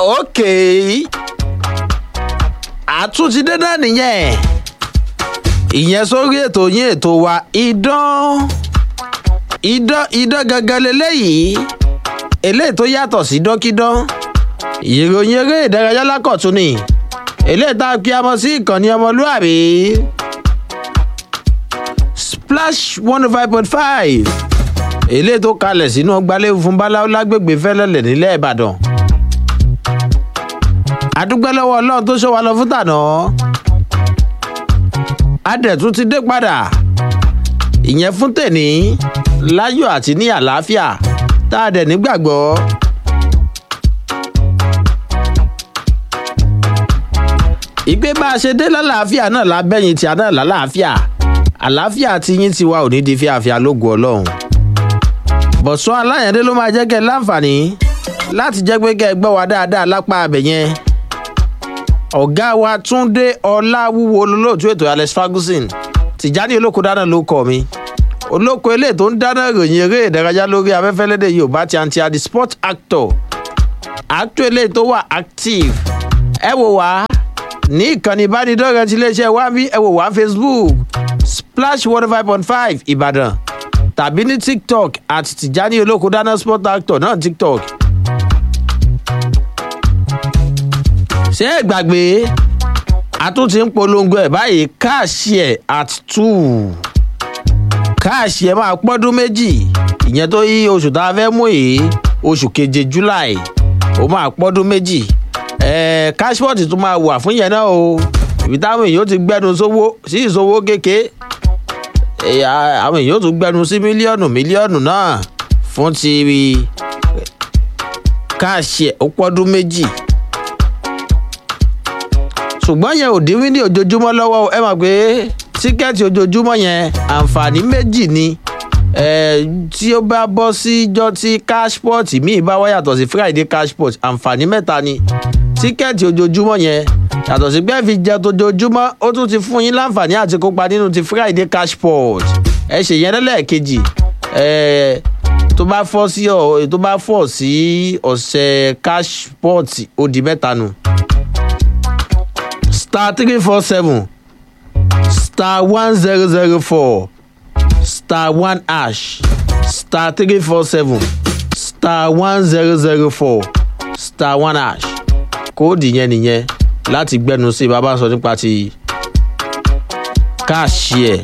òkè àtúntìdé náà nìyẹn ìyẹn sórí ètò yín ètò wa idán idán idán gangan leléyìí eléyìí tó yàtọ̀ sí dọ́kídán ìròyìn eré ìdárayá lákọ̀tún ni eléyìí tá a kí a mọ̀ sí ìkànnì ọmọlúàbí splash one oh five point five eléyìí tó kalẹ̀ sínú ọgbàlẹ́wò fún báláwo lágbègbè fẹ́lẹ́lẹ̀ nílẹ̀ ìbàdàn àdúgbò lọ́wọ́ ọlọ́run tó ṣọ́ wa lọ fún tànà adẹ̀tún ti dé padà ìyẹn fún tèní láyọ̀ àti ní àlàáfíà tá a dẹ̀ nígbàgbọ́. ìgbé bá a ṣe dé lálàáfíà náà lábẹ́yìn tí a náà lálàáfíà àlàáfíà tí yín ti wá òní di fíafíà lógo ọlọ́run bọ̀sán aláyẹ̀dé ló máa jẹ́ kẹ́ ẹ láǹfààní láti jẹ́ pé kẹ́ ẹ gbọ́ wa dáadáa lápá abẹ yẹn ọ̀gá wa túnde ọláwúwo olólùtú ètò alex ferguson tìjáde olóko dáná ló kọ mi olóko eléyìí tó ń dáná ìròyìn eré ìdárayá lórí afẹ́fẹ́ lédè yorùbá ti àǹtí adi sport actor actor eléyìí tó wà active ẹ wò wá ní ìkànnì ìbánidọ́rẹ̀ẹ́ ti iléeṣẹ́ wa bí ẹ wò wá facebook splash one five point five ìbàdàn tàbí ní tiktok àti tìjáde olóko dáná sport actor náà tiktok ṣé ẹ gbàgbé a tún ti ń polongo ẹ báyìí káàṣì ẹ at two káàṣì ẹ máa pọ́dún méjì ìyẹn tó yí oṣù tá a fẹ́ mú yìí oṣù keje july ó máa pọ́dún méjì ẹ káṣípọ̀tì tún máa wà fún yẹn náà o ibi táwọn èèyàn ti gbẹnu sówó sí ìsowó kéke àwọn èèyàn tún gbẹnu sí mílíọ̀nù mílíọ̀nù náà fún ti káàṣì ẹ ó pọ́dún méjì ṣùgbọ́n yẹn ò dín ní ojoojúmọ́ lọ́wọ́ ẹ mọ̀ pé tíkẹ́ẹ̀tì ojoojúmọ́ yẹn àǹfààní méjì ni tí ó bá bọ́ síjọ́ tí cashport míì bá wá yàtọ̀ sí friday cashport àǹfààní mẹ́ta ni tíkẹ́ẹ̀tì ojoojúmọ́ yẹn yàtọ̀ sí pé fi jẹ tojoojúmọ́ ó tún ti fún yín láǹfààní àti kópa nínú ti friday cashport ẹ ṣe yẹn lẹ́lẹ́ẹ̀kejì tó bá fọ́ sí tó bá fọ́ sí ọ̀sẹ̀ cashport ó di mẹ́ta nù star three four seven star one zero zero four star one ash star three four seven star one zero zero four star one ash kóòdì yẹn nìyẹn láti gbẹnu sí bàbá sọ nípa ti káàṣì ẹ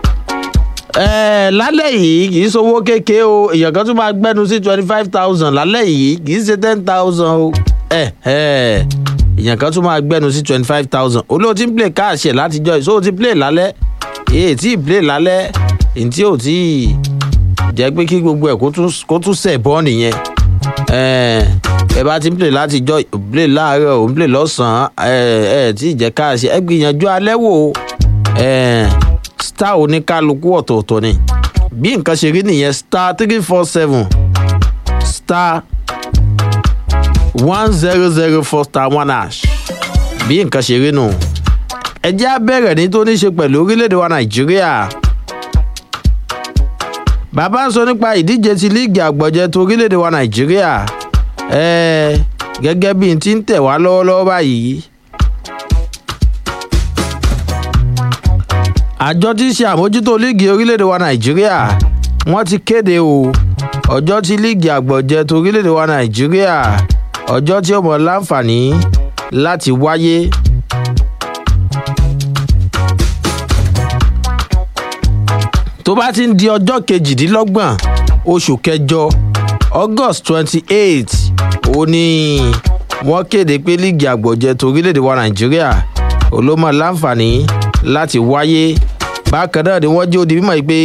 ẹ lálẹ́ yìí kì í sowó kéke o èèyàn kan tún máa gbẹnu sí twenty five thousand lálẹ́ yìí kì í ṣe ten thousand o ẹ ẹ èèyàn kan tún máa gbẹnu sí twenty five thousand olóò tí ń play káàṣì ẹ̀ látijọ́ ìṣó ti play lálẹ́ èyí tí ì play lálẹ́ èyí tí ò tí ì jẹ́ pé kí gbogbo ẹ̀ kó tún sẹ̀ bọ́ nìyẹn ẹ bá ti ń play látijọ́ play láàárọ̀ òun play lọ́sàn-án ẹ ẹ tí ì jẹ́ káàṣì ẹ gbìyànjú alẹ́ wò star oníkálukú ọ̀tọ̀ọ̀tọ̀ ni bí nǹkan ṣe rí nìyẹn star three four seven star one zero zero four star one hash bí nǹkan ṣe rí nù. ẹ jẹ́ abẹ́rẹ́ ní tó ní ṣe pẹ̀lú orílẹ̀-èdè wa nàìjíríà. bàbá ń sọ nípa ìdíje ti líìgì àgbọ̀jẹ tó orílẹ̀-èdè wa nàìjíríà. ẹ gẹ́gẹ́ bí n ti ń tẹ̀ wá lọ́wọ́lọ́wọ́ báyìí. àjọ tí ń ṣe àmójútó líìgì orílẹ̀-èdè wa nàìjíríà wọ́n ti kéde o ọjọ́ tí líìgì àgbọ̀jẹ tó orílẹ̀-èdè wa nàìjíríà ọjọ́ tí ó mọ̀ láǹfààní láti wáyé. tó bá ti ń di ọjọ́ kejìdínlọ́gbọ̀n oṣù kẹjọ august twenty eight ó ní wọ́n kéde pé líìgì àgbọ̀jẹ torílẹ̀-èdè wa nàìjíríà olómọ láǹfààní láti wáyé bákan náà ni wọ́n jẹ́ odi mímọ́ pé.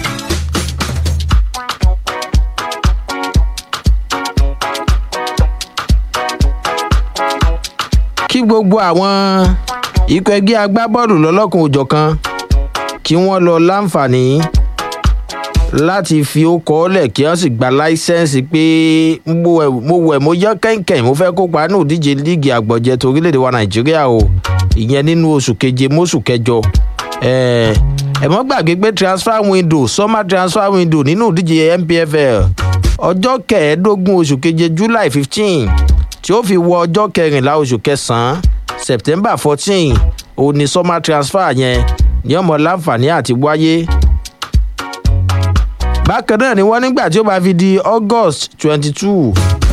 kí gbogbo àwọn ikọ̀ ẹgbẹ́ agbábọ́ọ̀lù lọ́lọ́kùn òjọ̀kan kí wọ́n lọ láǹfààní láti fi ó kọ́ ọ́lẹ̀ kí wọ́n sì gba láísẹ́ǹsì pé mo wẹ̀ mo yán kẹ́ńkẹ́ń mo fẹ́ kópa nínú ìdíje líìgì àgbọ̀jẹ torílẹ̀-èdè wa nàìjíríà o ìyẹn nínú oṣù keje mọ́ṣù kẹjọ ẹ mọ́ gbàgbé pé transfer window summer transfer window nínú ìdíje npfl ọjọ́ kẹẹ̀ẹ́dógún oṣù keje july fifteen tí ó fi wọ ọjọ́ kẹrìnlá oṣù kẹsàn-án september fourteen òun ni summer transfer yẹn ní ọmọ láǹfààní àti wáyé bákan náà ni wọ́n nígbà tí ó bá fi di august twenty two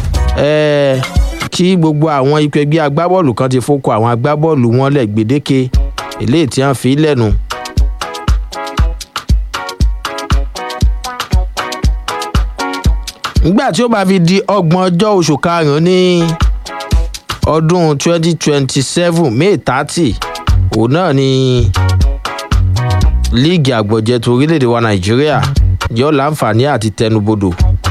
kí gbogbo àwọn ikọ̀ ẹgbẹ́ agbábọ́ọ̀lù kan ti fọ́kọ àwọn agbábọ́ọ̀lù wọn lẹ̀ gbèdéke eléyìí tí wọ́n fi lẹ́nu. nígbà tí ó bá fi di ọgbọ̀n ọjọ́ oṣù karùn-ún ní ọdún twenty twenty seven may thirty òun náà ni líìgì àgbọ̀jẹ̀ tó orílẹ̀-èdè wa nàìjíríà yóò láǹfààní àti tẹnubodò.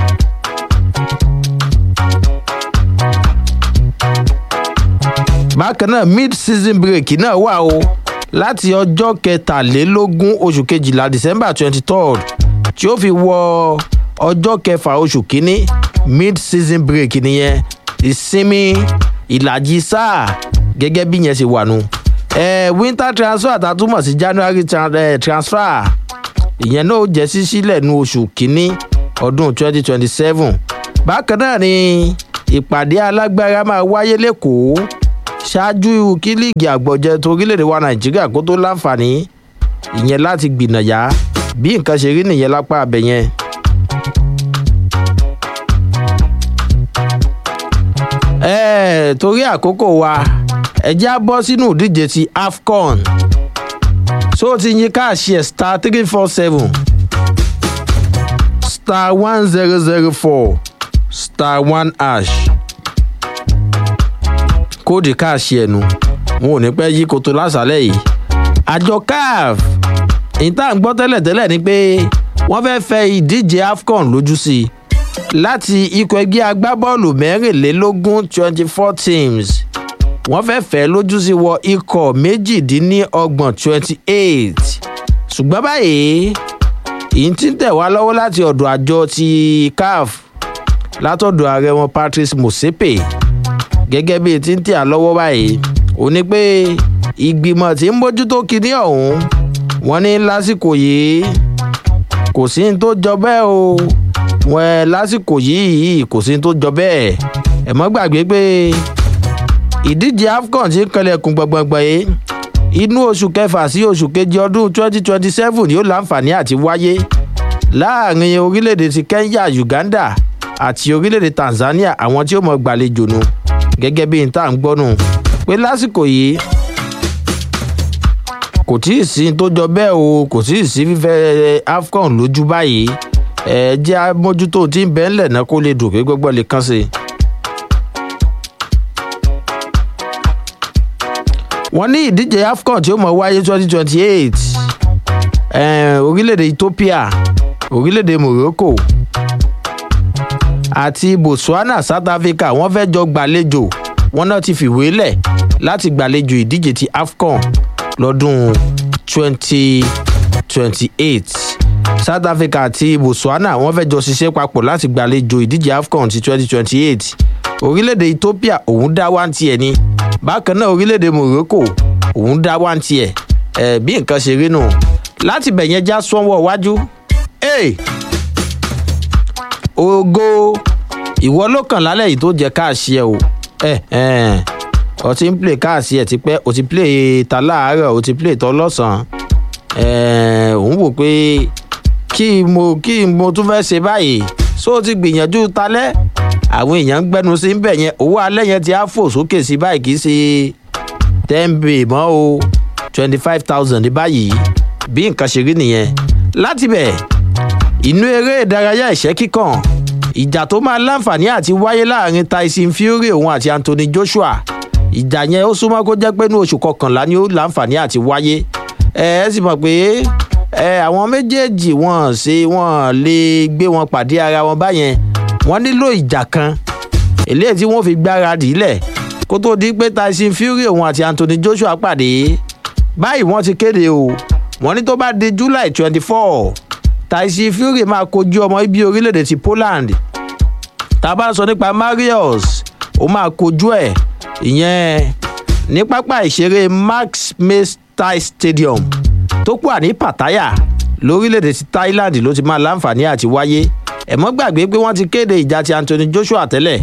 bákan náà mid season break náà wà o láti ọjọ́ kẹtàlélógún oṣù kejìlá december twenty third tí ó fi wọ ọjọ́ kẹfà oṣù kínní mid season break nìyẹn ìsinmi ìlàjì sáà gẹ́gẹ́ bí yẹn ṣe wà nù. Eh, winter transfer àtàtúmọ̀ sí january tra eh, transfer ìyẹn náà ó jẹ́ sí sílẹ̀ nu oṣù kínní ọdún twenty twenty seven bákan náà ni ìpàdé alágbára máa wáyé lẹ́kọ̀ọ́ ṣáájú kí líìgì àgbọ̀jẹ tó orílẹ̀-èdè wa nàìjíríà kó tó láǹfààní ìyẹn láti gbìnàyà bí nǹkan ṣe rí nìyẹn lápá abẹ yẹn. ẹ̀ẹ́ torí àkókò wa ẹ̀jẹ̀ á bọ́ sínú ìdíje ti afcon so ti yín káàṣì ẹ̀ star three four seven star one zero zero four star one hash kóòdì káàṣì ẹ̀nu wọn ò ní pẹ́ yí koto lásàlẹ̀ yìí àjọ caf ìta ń gbọ́ tẹ́lẹ̀tẹ́lẹ̀ ni pé wọ́n fẹ́ fẹ́ ìdíje afcon lójú sí i láti ikọ̀ ẹgbẹ́ agbábọ́ọ̀lù mẹ́rìnlélógún twenty four teams wọ́n fẹ́ fẹ́ lójú sí wọ ikọ̀ méjìdínlọ́gbọ̀n twenty eight ṣùgbọ́n báyìí ìyí tí ń tẹ̀ wá lọ́wọ́ láti ọ̀dọ̀ àjọ ti caf látọ̀dọ̀ ààrẹ wọn patrice mosepe gẹ́gẹ́ bí ti ń tẹ̀ á lọ́wọ́ báyìí ó ní pé ìgbìmọ̀ tí ń bójútó kinní ọ̀hún wọ́n ní lásìkò yìí kò sí ní tó jọ bẹ́ẹ̀ o wọ́n lásìkò yìí kò sí ní tó jọ bẹ́ẹ̀ ẹ̀ mọ́ gbàgbé pé ìdíje afcon ti ń kanlẹ̀kùn gbọ̀ngbọ̀ngbọ̀n yìí inú oṣù kẹfà sí oṣù keje ọdún twenty twenty seven yóò láǹfààní àti wáyé láàrin orílẹ̀-èdè ti kenya uganda àti orílẹ̀-èdè tanzania àwọn tí ó mọ̀ gbàlejò nu gẹ́gẹ́ bí n tá à ń gbọ́nù pé lásìkò yìí kò tí ì sí tó jọ bẹ́ẹ̀ o kò tí ì sí fífẹ́ afcon lójú báyìí ẹ jẹ́ mójútó tí ń bẹ́ẹ̀ ńlẹ̀ náà kó lè dùn kí gbogbo lè kàn sí i. wọ́n ní ìdíje afcon tí ó mọ̀ wáyé twenty twenty eight orílẹ̀-èdè ethiopia orílẹ̀-èdè morocco àti botswana south africa wọ́n fẹ́ jọ gbàlejò wọ́n náà ti fìwé lẹ̀ láti gbàlejò ìdíje ti afcon lọ́dún twenty twenty eight south africa àti botswana wọ́n fẹ́ jọ ṣiṣẹ́ papọ̀ láti gbàlejò ìdíje afcon ti twenty twenty eight orílẹ̀-èdè ethiopia òun dá wá ń tiẹ̀ ni bákan náà orílẹ̀-èdè morocco òun dá wá ń tiẹ̀ ẹ̀ bí nǹkan ṣe rí nù láti bẹ̀yẹn já sọ́wọ́ wájú. Hey! ogo ìwọ ló kàn lálẹ́ yìí tó jẹ káàṣì ẹ o ẹ ẹ ọ ti ń play káàṣì ẹ tipẹ́ o ti play ta láàárọ̀ o ti play tọ́ lọ́sàn-án ẹ òun wò pé kí mo kí mo tún fẹ́ ṣe báyìí so ti gbìyànjú talẹ́ àwọn èèyàn ń gbẹnu sí bẹ̀ yẹn owó alẹ́ yẹn ti á fò sókè sí báyìí kì í ṣe ten bay mọ́ o twenty five thousand báyìí bí nǹkan ṣe rí nìyẹn láti bẹ̀ inú eré ìdárayá ìṣẹ́ kíkàn ìjà tó máa láǹfààní àti wáyé láàrin tyson fury òun àti anthony joshua ìjà yẹn ó súnmọ́ kó jẹ́ pé ní oṣù kọkànlá ni ó láǹfààní àti wáyé ẹ ẹ sì mọ̀ pé ẹ àwọn méjèèjì wọn ṣe wọn lè gbé wọn pàdé ara wọn báyẹn wọn nílò ìjà kan eléyìí tí wọn fi gbáradì lẹ̀ kó tó di pé tyson fury òun àti anthony joshua pàdé báyìí wọn ti kéde o wọn ní tó bá di july twenty four taisi fury máa kojú ọmọ ibi orílẹ̀-èdè ti poland tá a bá sọ nípa marius ó máa kojú ẹ̀ ìyẹn ní pápá ìṣeré max maystai stadium tó pọ̀ ní pattaya lórílẹ̀-èdè ti thailand ló ti máa láǹfààní àti wáyé ẹ̀mọ́ gbàgbé pé wọ́n ti kéde ìjà ti anthony joshua tẹ́lẹ̀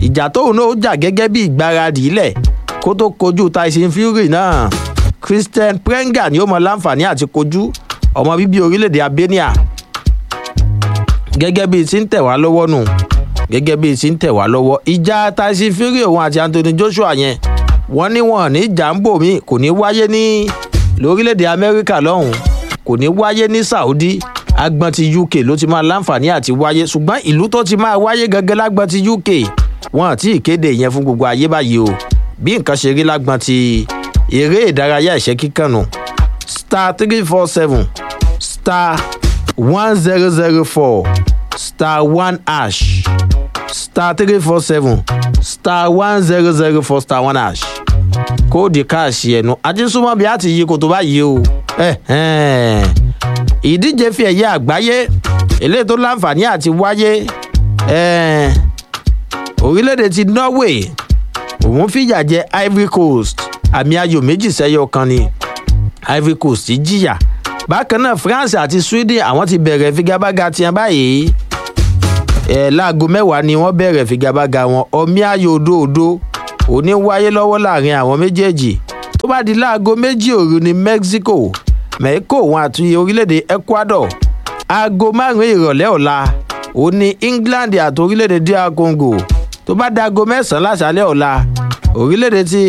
ìjà tóun náà ó jà gẹ́gẹ́ bí ìgbáradì ilẹ̀ kó tó kojú tyson fury náà christian prenga ni ó mọ láǹfààní àti kojú ọmọ bíbí orílẹ̀-èdè albania gẹ́gẹ́ bíi ti ń tẹ̀ wá lọ́wọ́ nù gẹ́gẹ́ bíi ti ń tẹ̀ wá lọ́wọ́ ìjà tyson fury òun àti anthony joshua yẹn wọ́n ní wọn ní jàǹbò mi kò ní wáyé ní lórílẹ̀‐èdè amẹ́ríkà lọ́hùn kò ní wáyé ní saudi agbọn ti uk ló ti máa láǹfààní àti wáyé ṣùgbọ́n ìlú tó ti máa wáyé gangan lágbọn ti uk wọn àti ìkéde yẹn fún gbogbo ayé báyìí o bí nǹkan ṣe rí lágbọn ti eré ìdárayá ìṣẹ́ kíkànnù star three four seven star one zero zero four star one ash star three four seven star one zero zero four star one ash kóòdì káàṣì ẹnu ajísúmọ́ bí a ti yí kòtò báyìí o ìdíje fi ẹ̀yẹ àgbáyé eléyìí tó láǹfààní àti wáyé orílẹ̀-èdè ti norway òun fìyà jẹ ivory coast àmì ayò méjì sẹ́yọ kan ni ivory coast jìyà bákan náà france àti sweden àwọn ti bẹ̀rẹ̀ figagbága tiẹ̀ báyìí ẹ̀ láago mẹ́wàá ni wọ́n bẹ̀rẹ̀ figagbága wọn ọmí ayò òdòdó òní wáyé lọ́wọ́ láàrin àwọn méjèèjì tó bá di láago méjì òru ní mexico mexico wọn àti orílẹ̀-èdè ecuador aago márùn-ún ìrọ̀lẹ́ ọ̀la òní england àti orílẹ̀-èdè dr congo tó bá dago mẹ́sàn-án láṣálẹ̀ ọ̀la orílẹ̀-èdè ti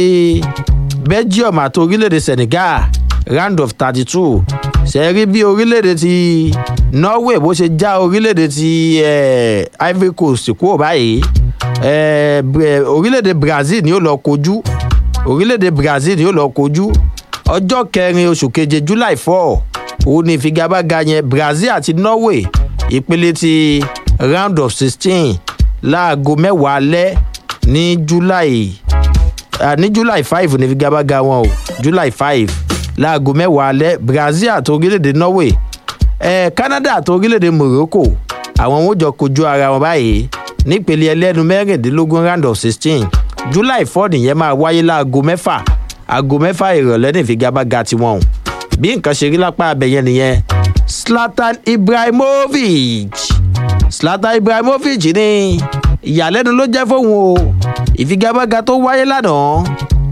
belgium àti orílẹ̀-èdè senegal round of thirty two ṣe rí bí orílẹ̀-èdè ti norway bó ṣe já orílẹ̀-èdè ti eh, ivory coast kúrò báyìí eh, orílẹ̀-èdè brazil ni ó lọ kojú orílẹ̀-èdè brazil ni ó lọ kojú ọjọ́ kẹrin oṣù keje july four òun ni ìfigagbága yẹn brazil àti norway ìpele ti round of sixteen láago mẹ́wàá alẹ́ ní july uh, ní july five ní ìfigagbága wọn o july five láago mẹ́wàá alẹ́ brazil àti orílẹ̀-èdè norway eh, canada àti orílẹ̀-èdè morocco àwọn wọn jọ kojú ara wọn báyìí nípele ẹlẹ́nu mẹ́rìndínlógún round of sixteen july four nìyẹn máa wáyé láago mẹ́fà aago mẹ́fà ìrọ̀lẹ́ ní ìfigagbága tiwọn o bí nǹkan ṣe rí lápá abẹ́yẹn nìyẹn slatan ibrahimovic slatan ibrahimovic ní ìyàlẹ́nu ló jẹ́ fóun o ìfigagbága tó wáyé lánàá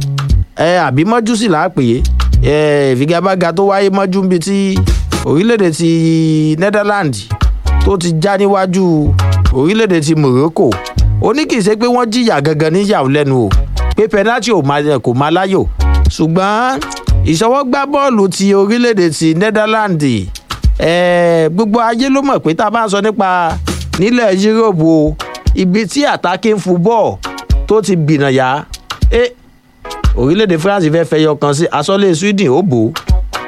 ẹ àbí mọ́jú sì là á pè é ìfigagbága tó wáyé mọ́jú níbi tí orílẹ̀-èdè ti netherlands tó ti já níwájú orílẹ̀-èdè ti morocco ó ní kì í ṣe pé wọ́n jìyà gangan níyàwó lẹ́nu o pé penalty kò má láyò ṣùgbọ́n ìṣọwọ́gbá bọ́ọ̀lù ti orílẹ̀-èdè ti netherlands gbogbo ayé ló mọ̀ pé tá a bá ń sọ nípa nílẹ̀ yúróòpù o ibi tí attacking football tó ti gbìnàyà orílẹ̀-èdè france fẹ́ fẹ́ yọ kan sí asọ́lé sweden ó bò ó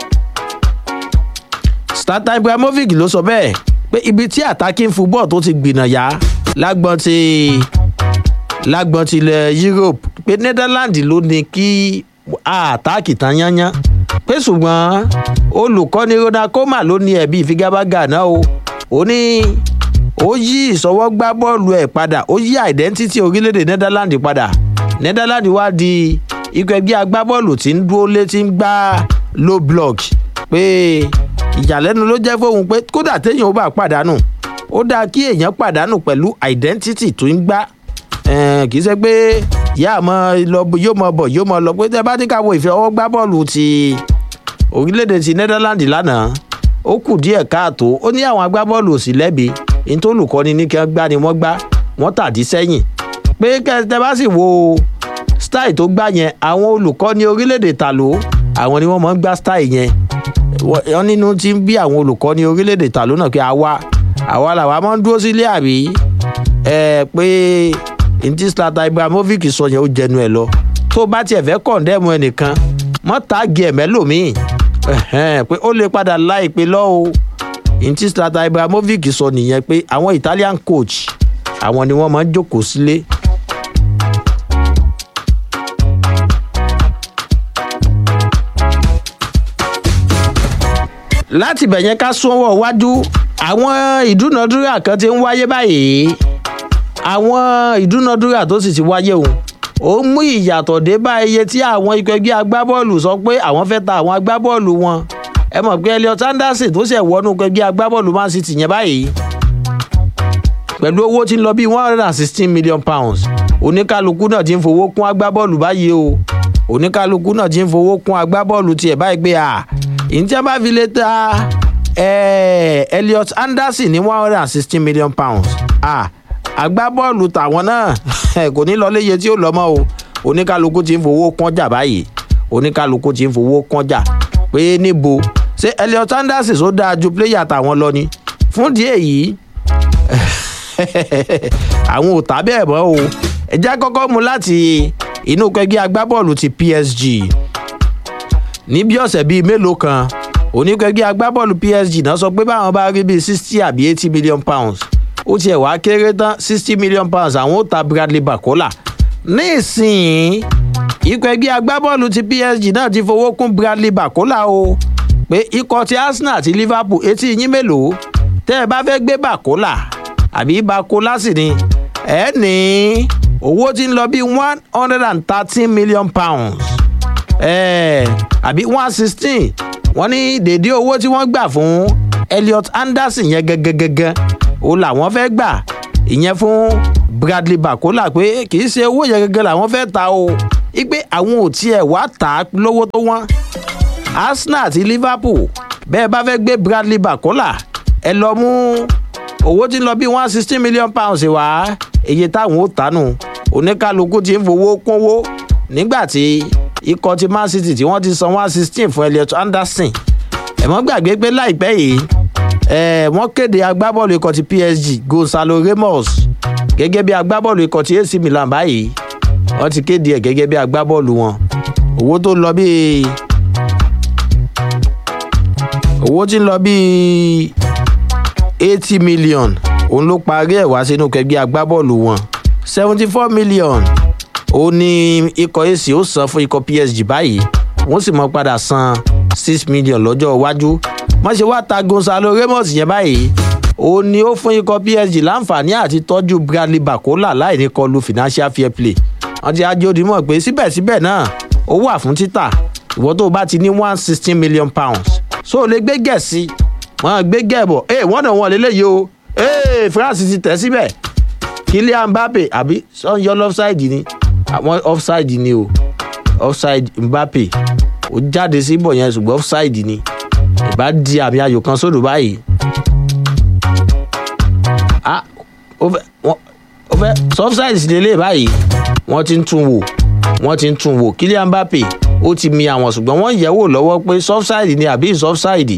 starter ibrahimovic ló sọ bẹ́ẹ̀ pé ibi tí attacking football tó ti gbìnàyà lágbọ́n ti lágbọ́n tilẹ̀ europe pé netherlands ló ní kí àtàkì tán yányán pé ṣùgbọ́n olùkọ́ni ronald koeman ló ní ẹ̀bí ìfigagbága náà o ó ní ó yí ìsọwọ́gbá bọ́ọ̀lù ẹ̀ padà ó yí identity orílẹ̀-èdè netherlands padà netherlands wá di ikọ̀ ẹgbẹ́ agbábọ́ọ̀lù tí ń dúró lé tí ń gbá low block pé ìyàlẹ́nu ló jẹ́ fóun pé kódà téèyàn ó bá pàdánù ó dáa kí èèyàn pàdánù pẹ̀lú identity tó ń gbá kì í ṣe pé yá mọ lọ yóò mọ bọ̀ yóò mọ lọ pé tẹ bá ní ká wo ìfẹ́ ọwọ́ gbá bọ́ọ̀lù ti orílẹ̀-èdè ti netherlands lánàá ó kù díẹ̀ káàtó ó ní àwọn agbábọ́ọ̀lù òsì lẹ́bi ní tó olùkọ́ni ní kí wọ́n gbá ni wọ́n gbá wọ́n tàdí sẹ́yìn pé tẹ bá sì wo style tó gbá yẹn àwọn olùkọ́ni orílẹ̀-èdè tàló àwọn ni wọ́n mọ̀ ń gbá style yẹn wọ́n nínú ti ń bí àwọn olùkọ́ni orílẹ̀-èdè tàló náà pé àwa àwa làwa máa ń dúró sílé àbí ẹ pé ntí slata ibrahimovic sọ yẹn ó jẹnu ẹ lọ tó bá tiẹ̀ fẹ́ kọ̀ǹdẹ́mu ẹnìkan mọ́ táàgì ẹ̀ mẹ́lòmíì pé ó lè padà láìpẹ́ lọ́ o ntí slata ibrahimovic sọ nìyẹn pé àwọn italian coach àwọn ni wọ́n máa ń jókòó sílé. láti bẹ̀yẹn ká sọ́wọ́ wájú àwọn ìdúnadúrà kan ti ń wáyé báyìí àwọn ìdúnadúrà tó sì ti wáyé òun ó mú ìyàtọ̀ dé bá iye tí àwọn ikọ̀ ẹgbẹ́ agbábọ́ọ̀lù sọ pé àwọn fẹ́ ta àwọn agbábọ́ọ̀lù wọn ẹ mọ̀ pé elliot anderson tó ṣẹ̀ wọnú ikọ̀ ẹgbẹ́ agbábọ́ọ̀lù man city yẹn báyìí pẹ̀lú owó tí ń lọ bí one hundred and sixteen million pounds oníkálukú náà ti ń fowó kún agbábọ́ọ̀lù báyìí o oníkálukú náà ti ń fowó kún agbábọ́ọ̀lù tiẹ̀ báyìí pé à ìjẹ́ bá fi lè ta elliot anderson ní one hundred and sixteen million pounds à agbábọ́ọ̀lù tàwọn náà kò ní lọ léye tí ó lọ mọ́ o oníkálukú ti ń fowó kọ́jà báyìí oníkálukú ti ń fowó kọ́jà pé níbo ṣé elliot anderson ó dáa ju pléyà tàwọn lọ ni fún díẹ̀ yìí àwọn ò tà bẹ́ẹ̀ mọ́ o ẹ̀já kọ́kọ́ mu láti inú kẹgbẹ́ agbábọ́ọ̀lù ti psg ní bí ọ̀sẹ̀ bíi mélòó kan oníkẹgbẹ́ agbábọ́ọ̀lù psg náà sọ pé báwọn bá rí bíi sixty àbí eighty million pounds ó tiẹ̀ wá kéré tán sixty million pounds àwọn ó ta bradley bakola nísìnyí ikọ̀ ẹgbẹ́ agbábọ́ọ̀lù ti psg náà ti fowó kún bradley bakola o pé ikọ̀ ti arsenal àti liverpool etí yín mélòó tẹ́ ẹ bá fẹ́ gbé bakola àbí bakola sì ni ẹ ní owó tí ń lọ bí one hundred and thirteen million pounds ẹ àbí one sixteen wọ́n ní dèdé owó tí wọ́n gbà fún elliot anderson yẹn gẹ́gẹ́gẹ́gẹ́ o làwọn fẹ́ gbà ìyẹn fún bradley bakola pé kì í ṣe owó yẹn gẹ́gẹ́ làwọn fẹ́ ta o ipe àwọn ò tiẹ̀ wá tà á lówó tó wọ́n arsenal àti liverpool bẹ́ẹ̀ bá fẹ́ gbé bradley bakola ẹ lọ mú owó tí ń lọ bí one sixteen million pounds wá iye táwọn ò tánu oníkálukú ti ń fowó kúnwó nígbà tí ikọ̀ ti man city tí wọ́n ti san one sixteen fún elliot anderson ẹ̀mọ́ gbàgbé pé láìpẹ́ yìí wọ́n kéde agbábọ́ọ̀lù ikọ̀ ti psg gonzalo ramos gẹ́gẹ́ bí agbábọ́ọ̀lù ikọ̀ ti ac milan báyìí wọ́n ti kéde ẹ̀ gẹ́gẹ́ bí agbábọ́ọ̀lù wọn owó tó lọ bíi owó tí ń lọ bíi eighty million òun ló parí ẹ̀ wá sínú kẹgbẹ́ agbábọ́ọ̀lù wọn seventy four million òun ni ikọ̀ ac ó san fún ikọ̀ psg báyìí wọ́n sì mọ́ padà san six million lọ́jọ́ iwájú wọ́n ṣe wá ta gonzalo ramos yẹn báyìí òun ni ó fún ikọ̀ psg láǹfààní àti tọ́jú bradley bakola láì ní kọlu financial fair play wọ́n ti ájú òdìmọ̀ pé síbẹ̀síbẹ̀ náà ó wà fún títà ìwọ́n tó bá ti ní one sixteen million pounds so o lè gbé gẹ̀ẹ́sì wọ́n gbé gẹ̀ẹ́bọ̀ ẹ wọ́n náà wọ́n lélẹ́yìí o ee france ti tẹ̀ síbẹ̀ kylian mbappe àbí sọ́njọ́ offside ni àwọn offside ni o offside mbappe ó jáde síbọ̀ yẹn ṣùgbọ́n offside ni ìbá di àmì ayò kan sódò báyìí ah ó fẹ́ ó fẹ́ offside sì lélẹ̀ báyìí wọ́n ti ń tún wò wọ́n ti ń tún wò kylian mbappe ó ti mi àwọn ṣùgbọ́n wọ́n yẹ̀ wò lọ́wọ́ pé offside ni àbí offside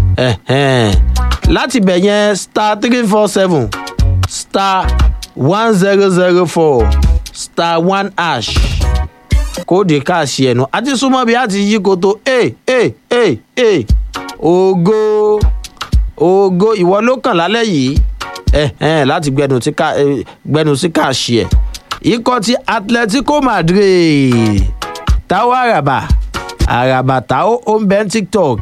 láti bẹ̀ yẹn star three four seven star one zero zero four star one ash kóòdì káàsì ẹ̀nu àti súnmọ́ bí a ti yí koto e e e e ògo ògo ìwọ ló kàn lálẹ́ yìí láti gbẹnu sí káàsì ẹ̀ ikọ̀ ti atletico madrid táwọn àràbà àràbà táwọn ó ń bẹ́ tiktok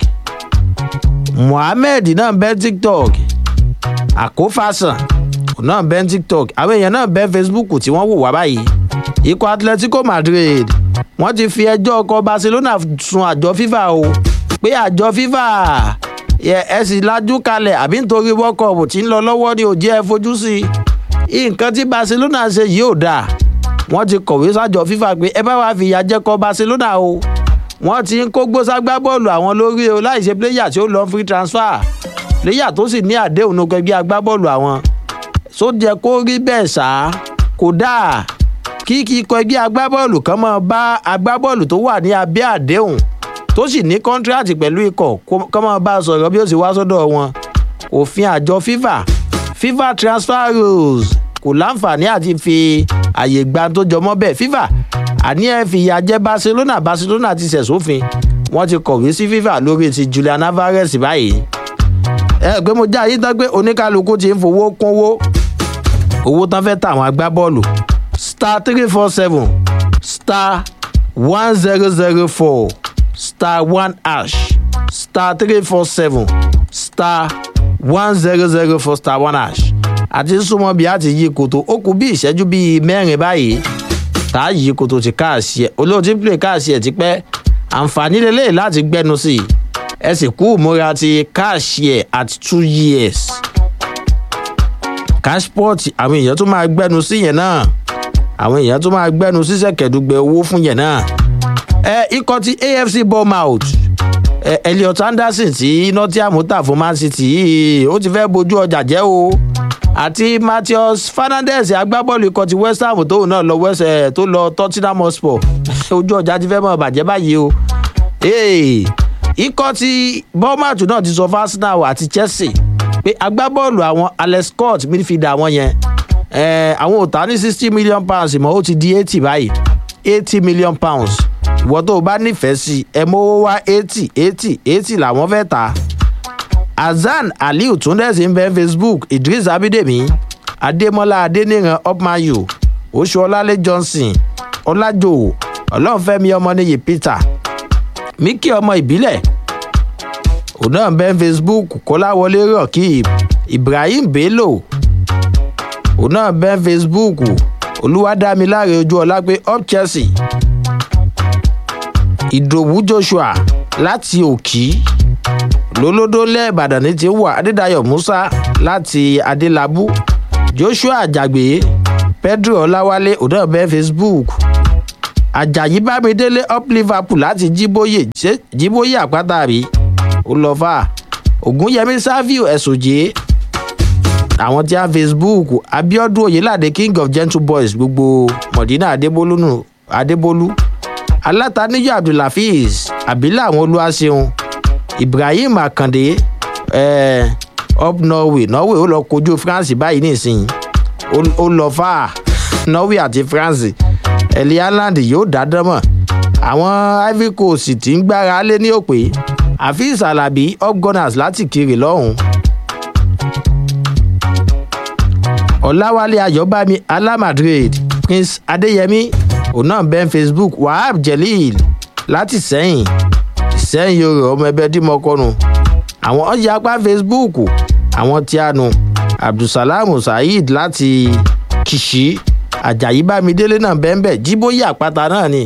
muhammed náà bẹ́ tiktok àkófàsàn náà bẹ́ tiktok àwọn èèyàn náà bẹ́ facebook tí wọ́n wò wá báyìí ikọ̀ atletico madrid wọ́n ti fi ẹjọ́ ọkọ̀ barcelona sun àjọ fifa o pé àjọ fifa ẹ sì lajú kalẹ̀ àbí nítorí world cup tí ń lọ lọ́wọ́ ni ò jẹ́ ẹ fojú sí i nǹkan tí barcelona ṣe yìí ò dáa wọ́n ti kọ̀wé sájọ fifa pé ẹ bá wàá fìyà jẹ́kọ̀ barcelona o wọ́n ti ń kó gbóságbá bọ́ọ̀lù àwọn lórí o láì ṣe pléyà tí ó lọ free transfer pléyà tó sì ní àdéhùn ní gbẹgbẹ́ agbábọ́ọ̀lù àwọn só jẹ́ kó rí bẹ́ẹ̀ sá kò dáa kí kí ikọ̀ ẹgbẹ́ agbábọ́ọ̀lù kan máa bá agbábọ́ọ̀lù tó wà ní abẹ́ àdéhùn tó sì ní kọ́ńtíráàtì pẹ̀lú ikọ̀ kó máa bá a sọ̀rọ̀ bí ó sì wá sọ́dọ̀ wọn òfin àjọ fifa fifa transfer rules kò láǹfààní àti fi àyè gba tó jọmọ́ bẹ́ẹ̀ fifa àní ẹ fìyà jẹ barcelona barcelona ti ṣẹ̀ sófin wọ́n ti kọ̀wé sí fifa lórí ti julian alvarez báyìí ẹ pé mo já ayé tán pé oníkálukú ti ń fowó kúnwó owó tán fẹ́ tàwọn agbábọ́ọ̀lù star three four seven star one zero zero four star one ash star three four seven star one zero zero four star one ash àti súnmọ́ bí a ti yí koto ó kú bí ìṣẹ́jú bíi mẹ́rin báyìí tá a yí koto ti káàsì ẹ̀ olóòtú ń pè káàsì ẹ̀ ti pẹ́ àǹfààní lélẹ̀ láti gbẹ́nu sí i ẹ sì kú ìmúra ti káàsì ẹ̀ at two years cashport àwọn èèyàn tún máa gbẹ́nu sí yẹn náà àwọn èèyàn tó máa gbẹ́nu sísẹ̀ kẹ̀dùgbẹ̀ owó fún yẹn náà. ẹ ikọ̀ ti afc bournemouth ẹ elliot anderson tí nottingham tà fún man city yìí ó ti fẹ́ bojú ọjà jẹ́ o àti matheus fernandez agbábọ́ọ̀lù ikọ̀ ti west ham tóun náà lọ west ẹ̀ tó lọ tottenham hotspur ojú ọjà ti fẹ́ mọ̀ bàjẹ́ báyìí o. Hey, ikọ̀ ti bournemouth náà ti sọ fún arsenal àti chelsea pé agbábọ́ọ̀lù àwọn alex scott midfielder àwọn yẹn eh, àwọn ò ta ní sixty million pounds mọ́ ó ti di eighty báyìí eighty million pounds ìwọ tó o bá nífẹ̀ẹ́ sí ẹ mówó wá eighty eighty eighty làwọn fẹ́ ta hasan aliu túndẹ̀sí ń bẹ facebook idris abidemi adémọlá adéníran upmayu oṣù ọlálẹ johnson ọlájò ọlọ́nfẹ́mi ọmọnìyí peter míkì ọmọ ìbílẹ̀ òun náà ń bẹ facebook kọ́láwọlé rọ̀kì ibrahim bello òun náà ń bẹ facebook olúwadámiláre ojú ọlá pé up chelsea ìdòwú joshua láti òkì lólódó lẹ́ẹ̀bàdàn ní ti wà adédayọ̀ musa láti adélábù joshua àjàgbé pedro ọláwálé òun náà ń bẹ facebook ajayi bámidélé up liverpool láti jíbóyè ṣé jíbóyè àpáta rí ó lọ fà ògúnyẹmí savio ẹsùnjẹ àwọn tí a facebook abiodun oyelade king of gentle boys gbogbo mọdínà adébólú nù adébólú alátàníyọ abdulhafiz abilà àwọn olúwaṣeun ibrahim akande eh, up norway norway ó lọ kojú france báyìí nísìnyí ó lọ fà norway àti france ẹ̀lì ireland yóò dá dánmọ̀ àwọn ivory coast tí ń gbára lé ní òpè afeez alabi upgunners láti kiri lọ́hùn. ọ̀làwálé ayọ̀bámi alamadrid prince adéyẹmí onan ben facebook wahab jelil láti sẹ́yìn sẹ́yìn yorùbá ọmọ ẹbẹ̀ dìmọ̀kọ́nù àwọn ọjà apá facebook àwọn tí a nù abdulsalam saheed láti kìsì ajayi bámidélé náà bẹ́ẹ̀ jíbóyè àpáta náà ni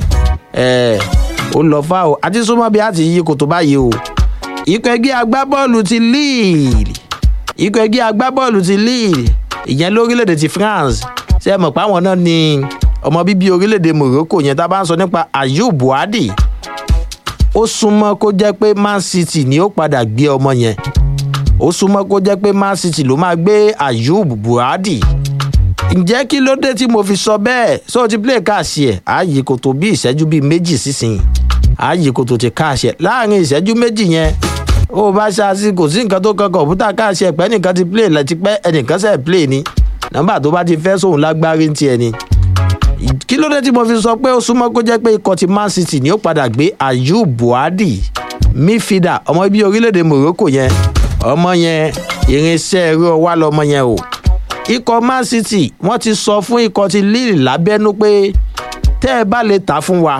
ó lọ fá o àti súnmọ́ bí a ti yí kòtò báyìí o ikọ̀ ẹgbẹ́ agbábọ́ọ̀lù ti lille ikọ̀ ẹgbẹ́ agbábọ́ọ̀lù ti lille ìyẹn lórílẹ̀‐èdè ti france ṣe é mọ̀ pé àwọn náà ni ọmọ bíbí orílẹ̀‐èdè morocco yẹn tá a bá ń sọ nípa ayub buhari ó súnmọ́ kó jẹ́ pé man city ni ó padà gbé ọmọ yẹn ó súnmọ́ kó jẹ́ pé man city ló máa gbé ayub buhari ǹjẹ́ kí ló dé tí mo fi sọ bẹ́ẹ̀ so ti play káàsì ẹ̀ ààyè kò tó bí ìṣẹ́jú bíi méjì sísìn ààyè kò tó ti káàsì ẹ̀ láàrin ìṣẹ́jú méjì yẹn ó bá ṣáàṣì kò sí nǹkan tó kan kọ̀ǹpútà káàsì ẹ̀ pẹ́ nìkan ti play lẹ́tí pẹ́ ẹnìkan sẹ̀ play ni nọ́mbà tó bá ti fẹ́ sóhun lágbárí ń tiẹ̀ ni kí ló dé tí mo fi sọ pé ó súnmọ́ kó jẹ́ pé ikọ̀ ti man city ni ó padà gbé ayub buhari midfielder ọmọ ibi orílẹ̀-èdè morocco yẹn ọmọ yẹn irinṣẹ́ ẹ̀rọ wà lọ́mọ yẹn o ikọ̀ man city wọ́n ti sọ fún ikọ̀ ti lille lábẹ́nú pé tẹ́ ẹ bá lè tà fún wa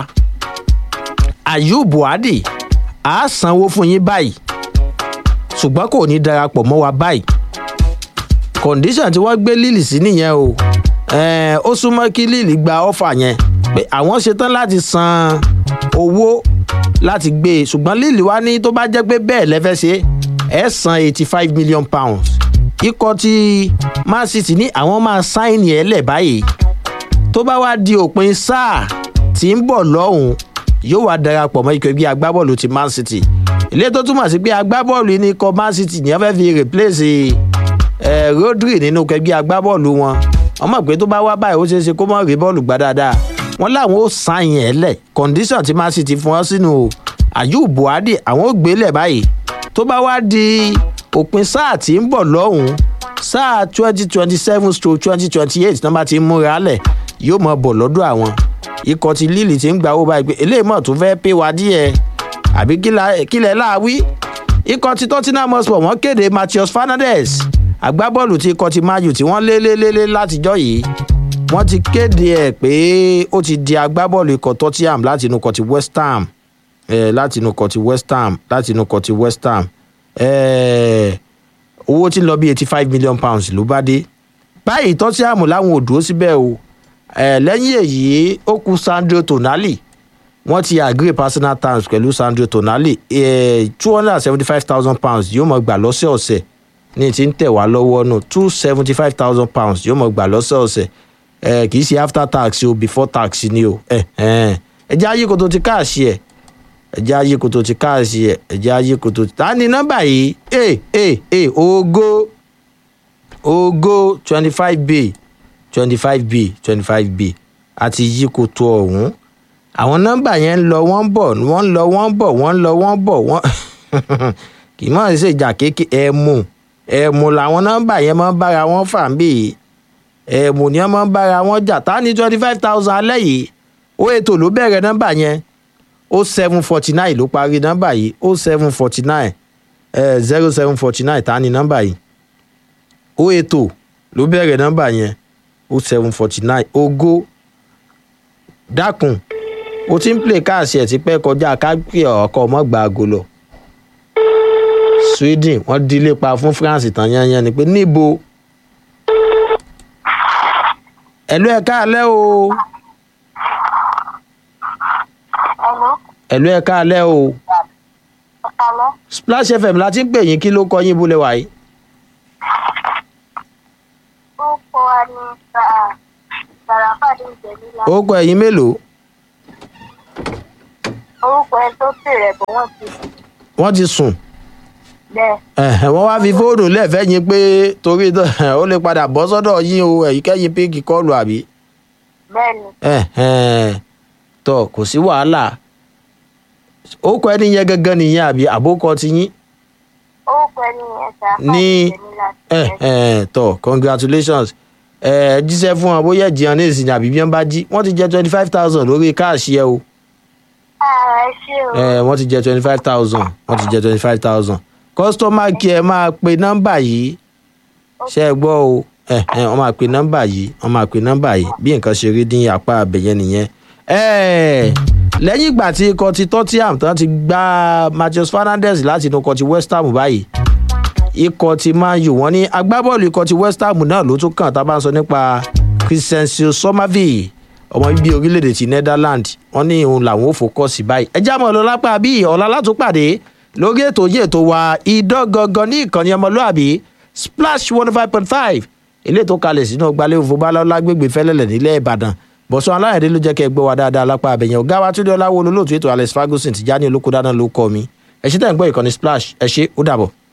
ayub buhari á sanwó fún yín báyìí ṣùgbọ́n kò ní darapọ̀ mọ́ wa báyìí condition tí wọ́n gbé lille sí nìyẹn o ó súnmọ́ kí lille gba ọ́fà yẹn pé àwọn ṣetán láti san owó láti gbé e ṣùgbọ́n lille wá ní tó bá jẹ́ pé bẹ́ẹ̀ lẹ́fẹ́ ṣe ẹ̀ san eighty five million pounds ikọ̀ tí man city ní àwọn máa sáìnì ẹ̀ lẹ̀ báyìí tó bá wá di òpin sáà tí ń bọ̀ lọ́hùn yóò wá darapọ̀ mọ́ ikọ̀ ẹgbẹ́ agbábọ́ọ̀lù ti man city ilé tó túmọ̀ sí pé agbábọ́ọ̀lù ní ikọ̀ man city ní wọ́n fẹ́ fi replace ẹ̀ rodri nínú ẹgbẹ́ agbábọ́ọ̀lù wọn wọ́n mọ̀ pé tó bá wá báyìí ó ṣeé ṣe kó mọ̀ rí bọ́ọ̀lù gbá dáadáa wọ́n láwọn ó sáìnì ẹ̀ lẹ̀ condition tí man city fún wọn sínú ayub buhari àwọn ò gbélẹ̀ báyìí tó bá wá di òpin sáà tí ń bọ̀ lọ́hùn-ún sáà twenty twenty seven stroke twenty twenty eight nọ́mbà tí ń múra lẹ̀ yóò mọ̀ bọ̀ lọ́dọ̀ àwọn ikọ̀ ti líìlì tí ń gba owó báyìí pé eléyìí mọ̀ tó fẹ́ pé wa díẹ̀ àbí kílẹ̀ láàwí ikọ̀ ti tottenham hotspur wọ́n kéde matheus fernandez agbábọ́ọ̀lù tí ikọ̀ ti mayu tí wọ́n lé lé lé lé látijọ́ yìí wọ́n ti kéde ẹ̀ pé ó ti di agbábọ́ọ̀lù ikọ̀ tottenham láti inú ikọ̀ ti west ham eh, láti inú ikọ̀ ti west ham láti inú ikọ̀ ti west ham owó tí ń lọ bí eighty five million pounds ló bá dé báyìí tọ́síàmù láwọn ò dúró síbẹ̀ o lẹ́yìn èyí ó kú sandro tonali wọ́n ti agree personal terms pẹ̀lú sandro tonali two hundred and seventy five thousand pounds yóò mọ̀ gbà lọ́sẹ̀ọ̀sẹ̀ ní ti ń tẹ̀ wá lọ́wọ́ nù two seventy five thousand pounds yóò mọ̀ gbà lọ́sẹ̀ọ̀sẹ̀ ẹ kì í ṣe after tax o before tax ni o ẹ ẹ ẹ jẹ́ ayé koto ti káàṣì ẹ̀ ẹ jẹ́ ayé koto ti káàṣì ẹ̀ ẹ jẹ́ ayé koto ti. ta ni nọ́mbà yìí ẹ ẹ ẹ ogo ogo twenty five b twenty five b twenty five b àti yí koto ọ̀hún àwọn nọ́mbà yẹn ń lọ wọ́n ń bọ̀ wọ́n ń lọ wọ́n ń bọ̀ wọ́n ń lọ wọ́n ń bọ̀ wọ́n kì í mọ̀ ṣe ìjà kéèké ẹ̀mù ẹ̀mù làwọn nọ́mbà yẹn máa ń bára wọn fà ń bì í ẹ̀mù ni wọ́n máa ń bára wọn jà tá ní twenty five thousand alẹ́ yìí ó ètò ló bẹ̀rẹ̀ nọ́mbà yẹn ó seven forty nine ló parí nọ́mbà yìí ó seven forty nine zero seven forty nine tá ní nọ́mbà yìí ó ètò ló bẹ̀rẹ̀ nọ́mbà yẹn ó seven forty nine ogó dákun ó ti ń play káàsì ẹ̀ ti pẹ́ kọjá kápẹ́ ọkọ̀ ọmọgbà aago lọ sweden wọ́n dílé pa fún france tán yányán ni pé níbo ẹ̀lú ẹ̀ka alẹ́ o Hello, ẹ̀lú ẹ̀ka alẹ́ o ọ̀pálọ́. splash fm láti ń pè yín kí ló kọ yín bólẹ̀ wáyé Orúkọ wa ni Sàràfàdé Ìjẹ̀lílá. ó kọ ẹ̀yìn mélòó Orúkọ ẹ tó bèrè bọ̀ wọ́n ti wọ́n ti sùn bẹ́ẹ̀. ẹ̀hẹ̀, wọ́n wá fi fóònù lẹ́ẹ̀fẹ́ yín pé torí tó- ó lè padà bọ́ sọ́dọ̀ yín o ẹ̀yìnkẹ́yìn pínkì kọ́ọ̀lù àbí Bẹ́ẹ̀ni, ẹ̀hẹ̀n, tọ kò sí wàhálà ó kọ ẹni yẹn gangan nìyẹn àbí àbókọ ti yín orúkọ ẹni yẹn Sàràfàdé Ní- Ìjẹ̀lílá. ẹ̀hẹ̀n, tọ congratulations ẹ jíṣẹ́ fún wọn bóyá ẹ̀jìyàn ní ìsìn àbí bí wọ́n bá jí wọ́n ti jẹ́ twenty five thousand lórí káàṣì ẹ o Ààrẹ ṣé o. ẹ wọ́n ti jẹ́ twenty five thousand wọ́n ti jẹ́ twenty five thousand customer care máa pe nọ́mbà yìí ṣe é gbọ́ o ẹ ẹ wọ́n máa pe nọ́mbà yìí wọ́n máa pe nọ́mbà yìí bí nǹkan ṣe rí ní apá abẹ̀yẹn nìyẹn. ẹ lẹ́yìn ìgbà tí ikọ̀ ti tottenham tán ti gba matheus fernandes láti inú ikọ̀ ti west ham báyìí ikọ̀ ti man u wọ́n ní agbábọ́ọ̀lù ikọ̀ ti west ham náà ló tún kàn tá a bá ń sọ nípa christensen somerville ọmọ bíbí orílẹ̀-èdè ti netherlands wọ́n ní òun làwọn ò fòkọ́sì báyìí ẹ jámọ̀ lọ lápá bíi ọ̀la látúpàdé lórí ètò yìí ètò wa idán gangan ní ìkànnì ọmọlúàbí splash one five point five ilé tó kalẹ̀ sínú ọgbàlẹ̀ òfòbálá lágbègbè fẹ́lẹ́lẹ̀ nílẹ̀ ìbàdàn bọ̀sán aláyẹ̀dẹ́ ló jẹ́ kẹ́ ẹ gbọ́ wa dáadáa lápá abẹ̀yẹn ọ̀gá wa túndé ọláwó olólùtú ètò alex ferguson ti já ní olóko dáná ló kọ́ mi ẹ ṣe tẹ̀ ń gbọ́ ìkànnì splash ẹ ṣe ó dàbọ̀.